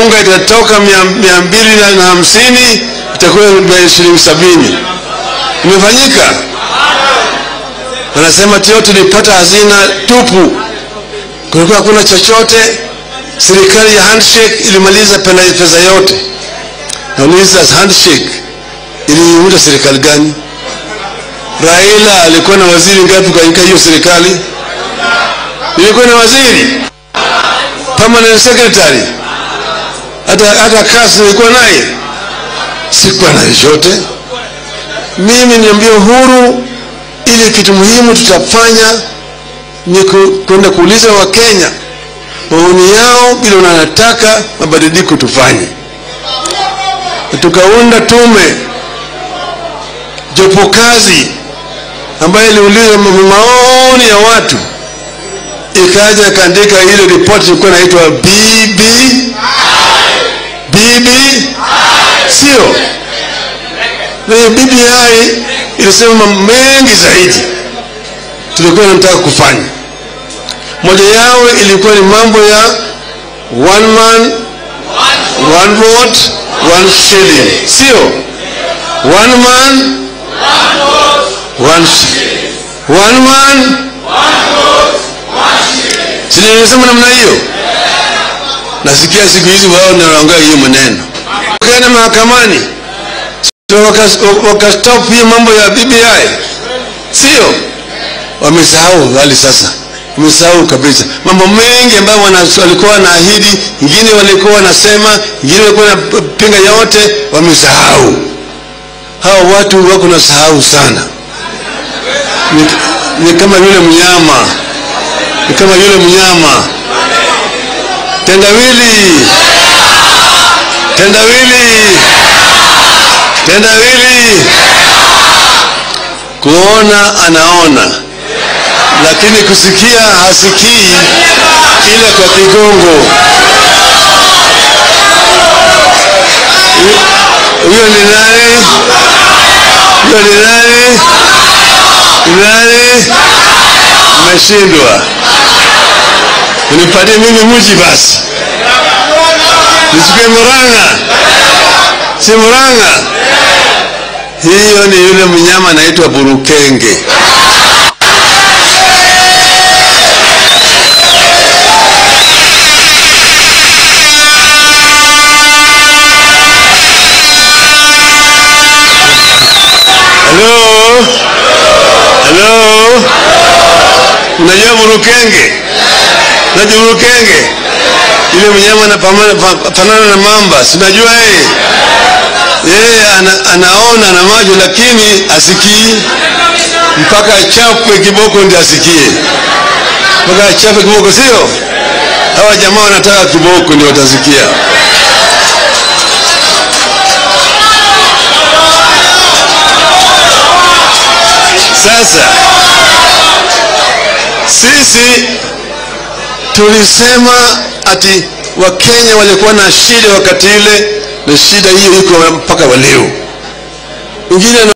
unga itatoka mia, mia mbili na hamsini itakuwa shilingi sabini. Imefanyika? Wanasema tio tulipata hazina tupu, kulikuwa hakuna chochote. Serikali ya handshake ilimaliza pesa yote. Nauliza, handshake iliunda serikali gani? Raila alikuwa na waziri ngapi katika hiyo serikali? Ilikuwa na waziri permanent secretary, hata hata kasi nilikuwa naye, sikuwa na chochote. Mimi niambia uhuru, ili kitu muhimu tutafanya ni kwenda kuuliza Wakenya maoni yao, bila wanataka mabadiliko tufanye. Tukaunda tume jopo kazi ambayo iliuliza maoni ya watu, ikaja ikaandika ile ripoti ilikuwa inaitwa BB BB, sio na BBI ilisema mambo mengi zaidi tulikuwa tunataka kufanya. Moja yao ilikuwa ni mambo ya one man one vote one shilling, sio one man one, one man sinisema namna hiyo. Nasikia siku hizi wao ndio wanaongea hiyo maneno, kaenda mahakamani wakastop hiyo mambo ya BBI, sio wamesahau hali sasa wamesahau kabisa mambo mengi ambayo walikuwa wanaahidi, ingine walikuwa wanasema, ingine walikuwa wanapinga, yote wamesahau. Hawa watu wako na sahau sana, ni, ni kama yule mnyama, ni kama yule mnyama tendawili, tendawili, tendawili, kuona anaona lakini kusikia hasikii, ila kwa kigongo. Huyo ni nani? Huyo ni nani? Ni nani? Mmeshindwa, unipatie mimi mji basi, nisikie Murang'a, si Murang'a. Hiyo ni yule mnyama anaitwa burukenge. Halo, halo, unajua burukenge? Unajua burukenge, yule mnyama anafanana na mamba, si unajua yeye yeye ana, anaona na macho lakini asikii, mpaka achapwe kiboko ndio asikie, mpaka achapwe kiboko, sio? Hawa jamaa wanataka kiboko ndio watasikia. Sasa sisi tulisema ati Wakenya walikuwa na shida wakati ile, na shida hiyo iko mpaka waleo. Wengine